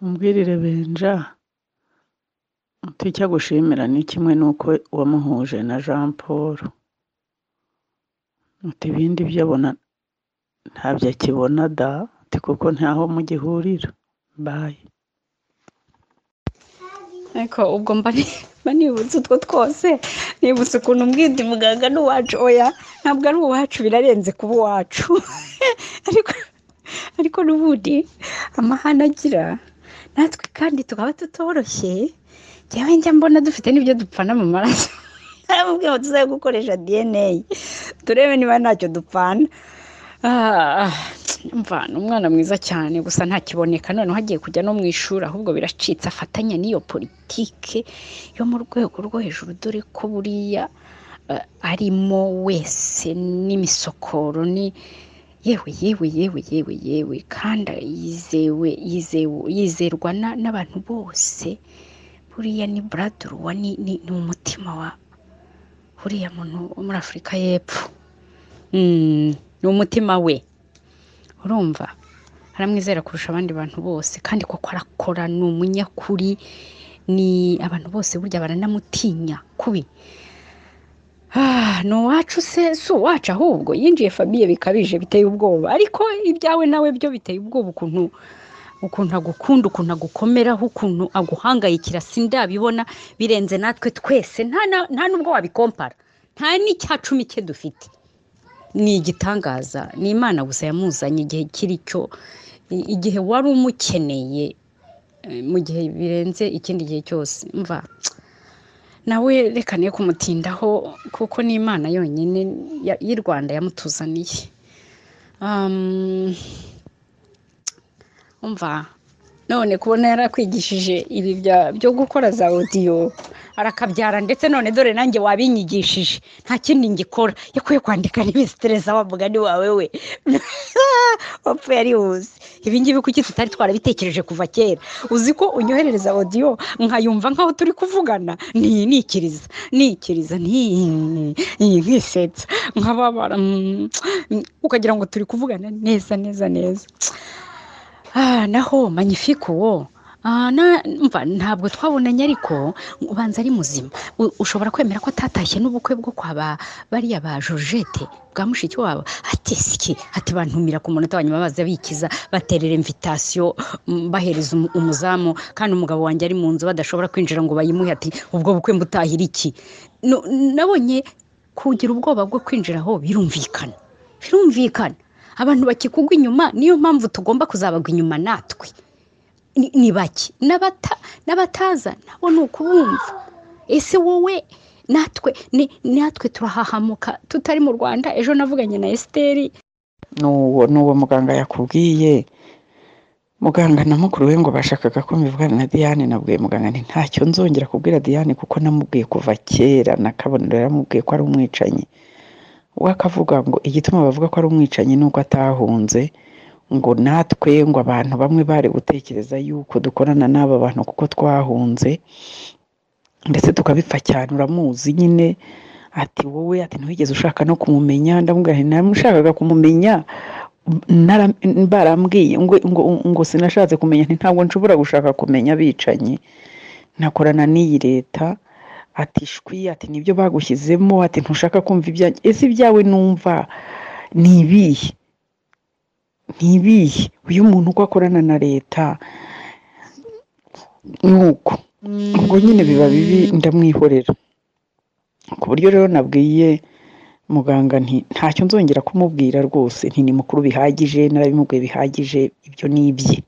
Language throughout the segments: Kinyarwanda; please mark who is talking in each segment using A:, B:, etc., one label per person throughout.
A: umbwirire Benja uti icyo agushimira ni kimwe n'uko wamuhuje na Jean Paul uti ibindi byo abona ntabyo akibona da uti kuko ntaho mugihurira bayi
B: ariko ubwo mba ni- mba nibutse utwo twose nibutse ukuntu mbwira muganga ni uwacu oya ntabwo ari uwacu birarenze kuba uwacu ariko ariko n'ubundi amahane agira natwe kandi tukaba tutoroshye njyewe njya mbona dufite n'ibyo dupfana mu maraso aramubwiye ngo tuzabe gukoresha dna turebe niba ntacyo dupfana Ah, umva ni umwana mwiza cyane gusa ntakiboneka noneho agiye kujya no mu ishuri ahubwo biracitse afatanya n'iyo politike yo mu rwego rwo hejuru dore ko buriya eh, arimo wese n'imisokoro ni yewe yewe yewe yewe yewe kandi yizewe yizewe yizerwa na- n'abantu bose buriya ni buraduruwa ni ni- ni umutima wa buriya muntu wo muri afurika y'epfo Mm, ni umutima we urumva aramwizera kurusha abandi bantu bose kandi koko arakora ni umunyakuri ni abantu bose burya baranamutinya kubi Ah, ni uwacu se si uwacu ahubwo yinjiye famiye bikabije biteye ubwoba ariko ibyawe nawe byo biteye ubwoba ukuntu ukuntu agukunda ukuntu agukomeraho ukuntu aguhangayikira sindabibona birenze natwe twese nta na- nta n'ubwo wabikompara nta n'icyacumi cye dufite ni igitangaza ni imana gusa yamuzanye igihe kiri cyo i- igihe wari umukeneye eh, mu gihe birenze ikindi gihe cyose mva nawe reka niyo kumutindaho kuko ni imana yonyine ya- y'i rwanda yamutuzaniye Um, umva none kubona yarakwigishije ibi bya- byo gukora za odiyo arakabyara ndetse none dore nanjye wabinyigishije nta kindi ngikora yakwiye kwandika niba sitereza wa mugani wawe we wapfa yarihuse ibi ngibi kuki tutari twarabitekereje kuva kera uzi ko unyoherereza odiyo nkayumva nkaho turi kuvugana ni nikiriza nikiriza ni- ni- nkisetsa nkababara mm, ukagira ngo turi kuvugana neza neza neza Ah, naho magnifique uwo Ah, na- mva ntabwo twabonanye ariko ubanza ari muzima U- ushobora kwemera ko atatashye n'ubukwe bwo kwa ba bariya ba Georgette bwa mushiki wabo ati siki ati bantumira ku munota wa nyuma baza bikiza baterera invitation mm, bahereza umu- umuzamu kandi umugabo wanjye ari mu nzu badashobora kwinjira ngo bayimuhe ati ubwo bukwe mbutahira iki No- nabonye kugira ubwoba bwo kwinjira aho birumvikana birumvikana abantu bakikugwa inyuma niyo mpamvu tugomba kuzabagwa inyuma natwe ni ni bake n'abata n'abataza nabo ni ukubumva ese wowe natwe ni natwe turahahamuka tutari mu rwanda ejo navuganye na esiteri
C: n'uwo n'uwo muganga yakubwiye muganga na mukuru we ngo bashakaga ko mbivugana na Diane nabwiye muganga nti ntacyo nzongera kubwira Diane kuko namubwiye kuva kera nakabonero yaramubwiye ko ari umwicanyi we akavuga ngo igituma bavuga ko ari umwicanyi ni uko atahunze ngo natwe ngo abantu bamwe bari gutekereza yuko dukorana n'aba bantu kuko twahunze ndetse tukabipfa cyane uramuzi nyine ati wowe ati ntiwigeze ushaka no kumumenya ndamubwira nti namushakaga kumumenya nara- barambwiye ngo ngo ngo sinashatse kumenya nti ntabwo nshobora gushaka kumenya abicanyi nakorana n'iyi leta ati shwi ati nibyo bagushyizemo ati ntushaka kumva ibyanjye ese ibyawe numva ni ibihe ni ibihe uyu muntu uko akorana na leta ni uko ubwo nyine biba bibi ndamwihorera ku buryo rero nabwiye muganga nti ntacyo nzongera kumubwira rwose nti ni mukuru bihagije narabimubwiye bihagije ibyo ni ibye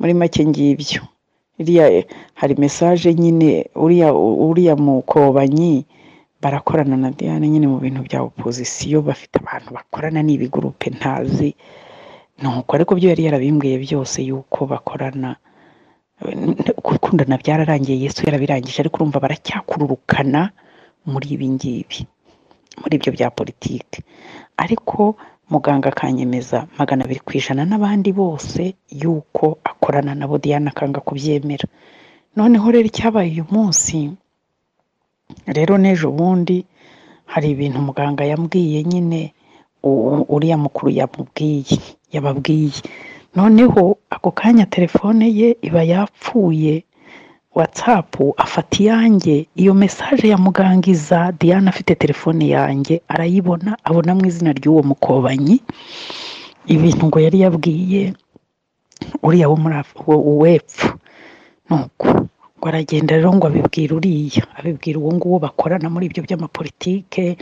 C: muri make ngibyo iriya eh, hari mesaje nyine uriya uriya mukobanyi barakorana na Diane nyine mu bintu bya opozisiyo bafite abantu bakorana n'ibi gurupe ntazi nuko ariko byo yari yarabimbwiye byose yuko bakorana gukundana byararangiye yesu yarabirangije ariko urumva baracyakururukana muri ibi ngibi muri ibyo bya politiki ariko muganga akanyemeza magana abiri ku ijana n'abandi bose yuko akorana nabo Diane akanga kubyemera noneho rero icyabaye uyu munsi rero n'ejo bundi hari ibintu muganga yambwiye nyine u- uriya mukuru yamubwiye yababwiye noneho
D: ako kanya telefone ye iba yapfuye watsapu afata iyanjye iyo mesaje ya muganga iza diana afite telefone yanjye arayibona abona mu izina ry'uwo mukobanyi ibintu ngo yari yabwiye uriya wo muri Af- wo- uw'epfo nuko ngo aragenda rero ngo abibwira uriya abibwira uwo nguwo bakorana muri ibyo by'amapolitike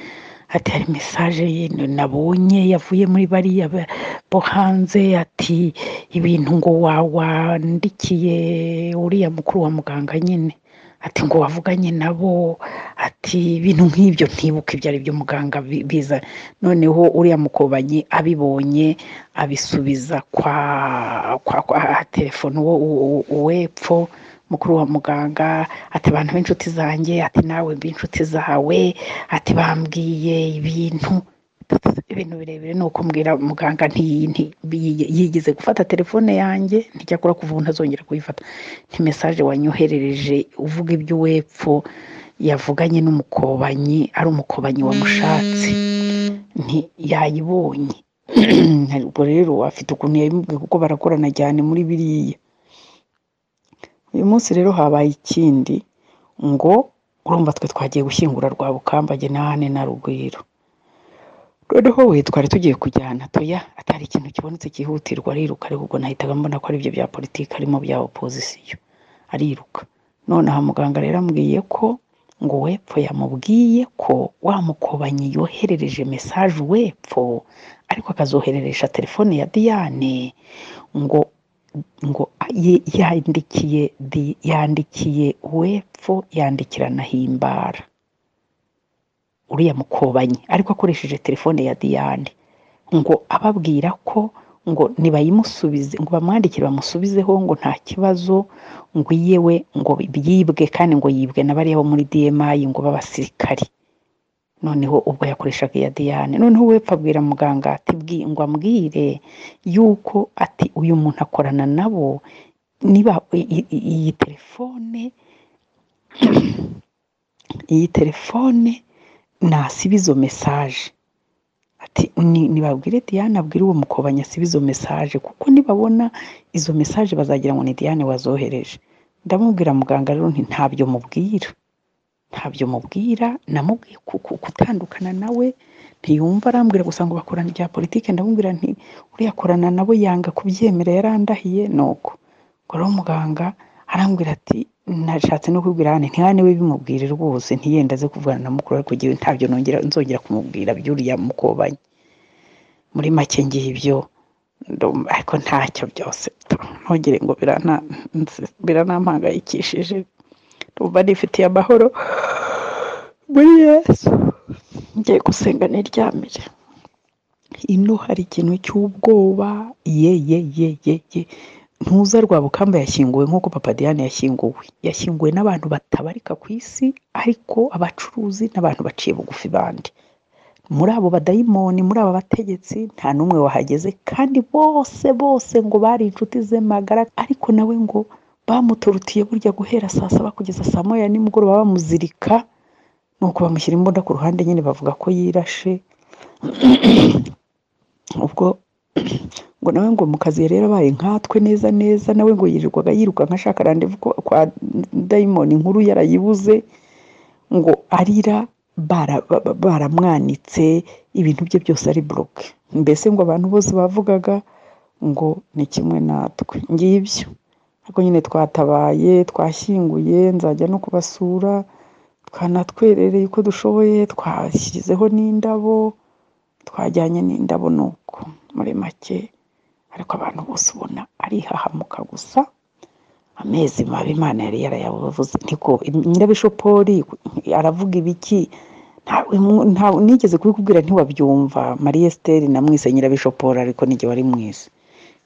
D: ati hari mesaje ye nabonye yavuye muri bariya ba- bo hanze ati ibintu ngo wa wandikiye uriya mukuru wa muganga nyine ati ngo wavuganye nabo ati ibintu nk'ibyo ntibuka ibyo ari byo muganga bi- biza noneho uriya mukobanyi abibonye abisubiza kwa kwa, kwa telefone uwo uwo- uwo- uwepfo mukuru wa muganga ati abantu b'inshuti zanjye ati nawe mbe inshuti zawe ati bambwiye ibintu ibintu birebire ni ukumbwira muganga nti- nti- yi- yigeze gufata telefone yanjye nticyakora kuva ubu ntazongera kuyifata nti mesaje wanyoherereje uvuga iby'uwepfo yavuganye n'umukobanyi ari umukobanyi wamushatse nti yayibonye ubwo rero afite ukuntu yabimubwiye kuko barakorana cyane muri biriya uyu munsi rero habaye ikindi ngo urumva twe twagiye gushyingura rwa bukambage n'ahane na rugwiro noneho we twari tugiye kujyana toya atari ikintu kibonetse cyihutirwa ariruka ariko ubwo nahitaga mbona ko ari ibyo bya politiki harimo bya opozisiyo ariruka nonaha muganga rero ambwiye ko ngo wepfo yamubwiye ko wa mukobanyi yoherereje mesaje wepfo ariko akazohereresha telefone ya diane ngo ngo ye- yandikiye di- yandikiye wepfo yandikira na himbara uriya mukobanyi ariko akoresheje telefone ya diane ngo ababwira ko ngo nibayimusubize ngo bamwandikire bamusubizeho ngo nta kibazo ngo yewe ngo byibwe kandi ngo yibwe na bariya bo muri dmi ngo b'abasirikari noneho ubwo yakoreshaga iya diane noneho wepfa abwira muganga ati "Bwi- ngo ambwire yuko ati uyu muntu akorana nabo niba i- i- i- iyi telefone iyi telefone nasiba izo mesaje ati "Ni- nibabwire diane abwire uwo mukobanyi asiba izo mesaje kuko nibabona izo mesaje bazagira ngo ni diane wazohereje ndamubwira muganga rero nti ntabyo mubwira ntabyo mubwira namubwiye ku- ku- gutandukana nawe ntiyumva arambwira gusa ngo bakorana ibya politiki ndamubwira nti uriya akorana nabo yanga kubyemera yarandahiye nuko ngo rero muganga arambwira ati nashatse no kubwira hano ntihane we bimubwire rwose ntiyenda aze kuvugana na mukuru ariko jyewe ntabyo nongera nzongera kumubwira by'uriya mukobanyi muri make ngibyo ndumva ariko ntacyo byose ntugire ngo birana biranampangayikishije ndumva nifitiye amahoro muri yesu ngiye gusenga niryamire ino hari ikintu cy'ubwoba ye ye ye ye ye ntuza rwa bukamba yashyinguwe nk'uko papa diane yashyinguwe yashyinguwe n'abantu batabarika ku isi ariko abacuruzi n'abantu baciye bugufi bandi muri abo badayimoni muri aba bategetsi nta n'umwe wahageze kandi bose bose ngo bari inshuti ze magara ariko nawe ngo bamutorutiye burya guhera saa saba kugeza saa moya nimugoroba bamuzirika nuko bamushyira imbunda ku ruhande nyine bavuga ko yirashe ubwo ngo nawe ngo mu kazi yari yarabaye nkatwe neza neza nawe ngo yirirwaga yirukanka ashaka randevu ko- kwa dayimoni inkuru yarayibuze ngo arira bara- ba- ba- baramwanitse ibintu bye byose ari buroke mbese ngo abantu bose bavugaga ngo ni kimwe natwe ngibyo ariko nyine twatabaye twashyinguye nzajya no kubasura twanatwerereye uko dushoboye twashyizeho n'indabo twajyanye n'indabo nuko muri make ariko abantu bose ubona arihahamuka gusa amezi mabi imana yari yarayavuze niko nyirabishopori aravuga ibiki nta- mw- nta- nigeze kubikubwira ntiwabyumva marie esiteri namwise nyirabishopori ariko nijye wari mwize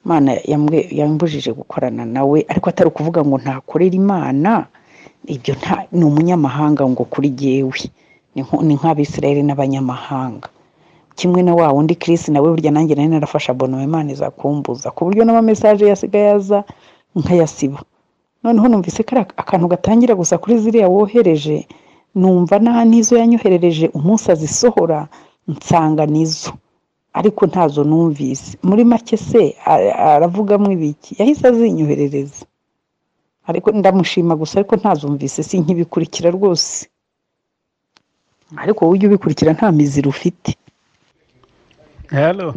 D: imana yambwe- yambujije gukorana nawe ariko atari ukuvuga ngo ntakorera imana ibyo nta ni umunyamahanga ngo kuri jyewe ni nko- ni nk'abisirayeli n'abanyamahanga kimwe na wa wundi Chris nawe burya nanjye nari narafashe abonoma imana iza kumbuza ku buryo n'amamesaje yasigaye aza nkayasiba noneho numvise ko ari ak- akantu gatangira gusa kuri ziriya wohereje numva n'aha n'izo yanyoherereje umunsi azisohora nsanga nizo ariko ntazo numvise muri make se a- aravugamo ibiki yahise azinyoherereza ariko ndamushima gusa ariko ntazumvise si nkibikurikira rwose ariko wowe ujya ubikurikira nta mizi rufite
E: halo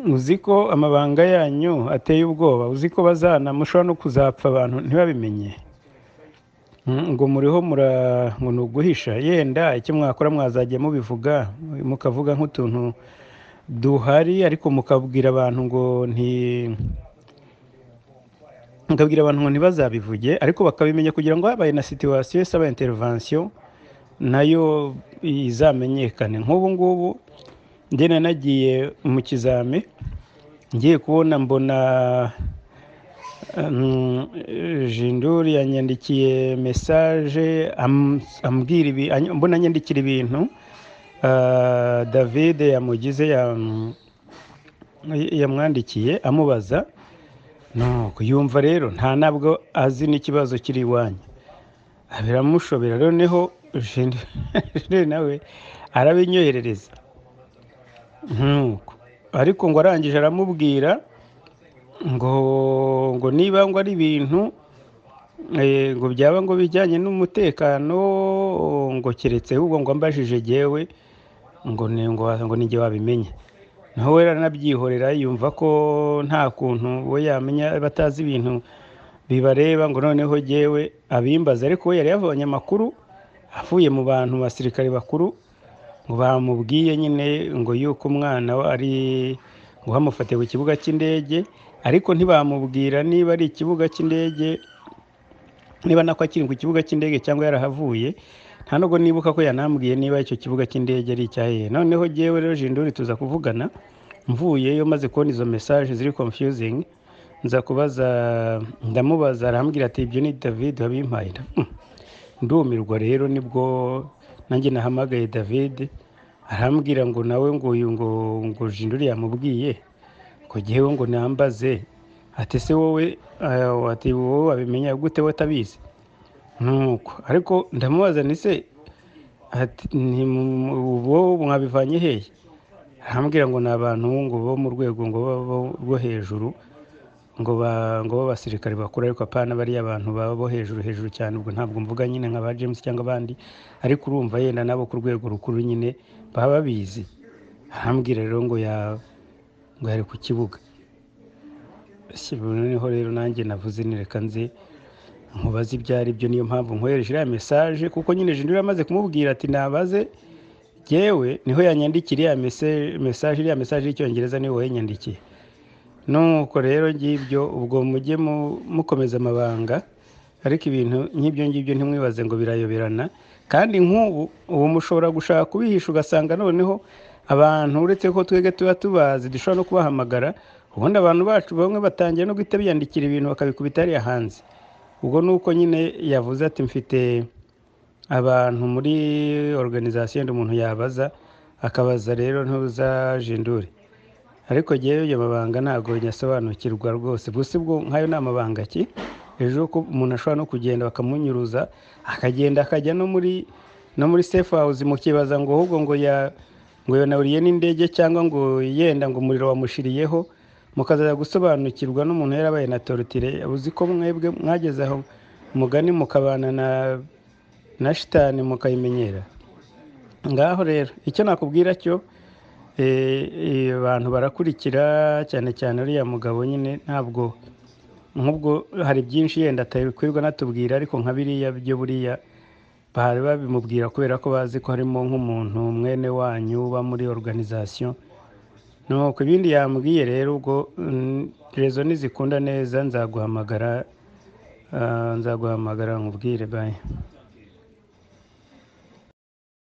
E: uzi ko amabanga yanyu ateye ubwoba uzi ko bazana mushobora no kuzapfa abantu ntibabimenye Mm, ngo muriho mura ngo ni uguhisha yenda icyo mwakora mwazajya mubivuga mukavuga nk'utuntu duhari ariko mukabwira abantu ngo nti mukabwira abantu ngo ntibazabivuge ariko bakabimenya kugira ngo habaye na situwasiyo isaba intervention nayo izamenyekane nk'ubu ngubu njye nagiye mu kizami ngiye kubona mbona mm, jinduri yanyandikiye mesaje am- ambwira ibi any- mbona anyandikira ibintu ah, david yamugize yam- yamwandikiye amubaza nuko yumva rero nta ntabwo azi n'ikibazo kiri iwanyu biramushobera noneho jinduri nawe arabinyoherereza nk'uko ariko ngo arangije aramubwira ngo ngo niba ngo ari ibintu eh, ngo byaba ngo bijyanye n'umutekano ngo keretse ahubwo ngo ambajije jyewe ngo ni ngo ngo ni jye wabimenye naho we aranabyihorera yumva ko nta kuntu we yamenya batazi ibintu bibareba ngo noneho jyewe abimbaze ariko we yari yavanye amakuru avuye mu bantu basirikare bakuru ngo bamubwiye nyine ngo yuko umwana we ari ngo bamufatiye ku kibuga cy'indege ariko ntibamubwira niba ari ikibuga cy'indege niba nako akiri ku kibuga cy'indege cyangwa yarahavuye nta nubwo nibuka ko yanambwiye niba icyo kibuga cy'indege ari icyahehe noneho jyewe rero jinduri tuza kuvugana mvuyeyo maze kubona izo mesaje ziri confusing nza kubaza ndamubaza arambwira ati ibyo ni david wabimpaye Ndam- ndumirwa rero nibwo nanjye nahamagaye david arambwira ngo nawe ngo uyu ngo ngo jinduri yamubwiye ngo jyewe ngo nambaze ati se wowe eh, ati wowe wabimenya gute we atabizi nuko ariko ndamubaza ni se ati "Ni mu- wowe mwabivanye hehe arambwira ngo ni abantu ngo bo mu rwego ngo bo- bo- rwo hejuru ngo ba ngo b'abasirikare bakuru ariko apana bariya abantu baba bo hejuru hejuru cyane ubwo ntabwo mvuga nyine nka ba James cyangwa abandi ariko urumva yenda nabo ku rwego rukuru nyine baba babizi arambwira rero ngo ya ngo yari ku kibuga Si- noneho rero nanjye navuze nireka nze nkubaze ibyo ari byo niyo mpamvu nkohereje iriya mesaje kuko nyine jinduri yamaze kumubwira ati nabaze yewe niho yanyandikira iriya mese- mesaje iriya mesaje y'icyongereza niwe wayanyandikiye nuko rero ngibyo ubwo mujye mu- mukomeza amabanga ariko ibintu nk'ibyo ngibyo ntimwibaze ngo birayoberana kandi nk'ubu ubu mushobora gushaka kubihisha ugasanga noneho abantu uretse ko twebwe tuba tubazi dushobora no kubahamagara ubundi abantu bacu bamwe batangiye no guhita biyandikira ibintu bakabikubita hariya hanze ubwo ni uko nyine yavuze ati mfite abantu muri organization yenda umuntu yabaza akabaza rero ntuza jindure ariko ngewe ayo mabanga ntabwo nyasobanukirwa rwose gusa ubwo nk'ayo ni amabanga ki ejo ko umuntu ashobora no kugenda bakamunyuruza akagenda akajya no muri no muri safe house mukibaza ngo ahubwo ngo ya ngo yanaburiye n'indege cyangwa ngo yenda ngo umuriro wamushiriyeho mukazaza gusobanukirwa n'umuntu yarabaye na torotire uzi ko mwebwe mwageze aho mugani mukabana na na shitani mukayimenyera ngaho rero icyo nakubwira cyo eh, eh, abantu barakurikira cyane cyane uriya mugabo nyine ntabwo nk'ubwo hari byinshi yenda atabikwirwa natubwira ariko nka biriya byo buriya bari babimubwira kubera ko bazi ko harimo nk'umuntu mwene wanyu uba muri organization nuko ibindi yambwiye rero ubwo mm, rezo nizikunda neza nzaguhamagara ah, nzaguhamagara nkubwire bayi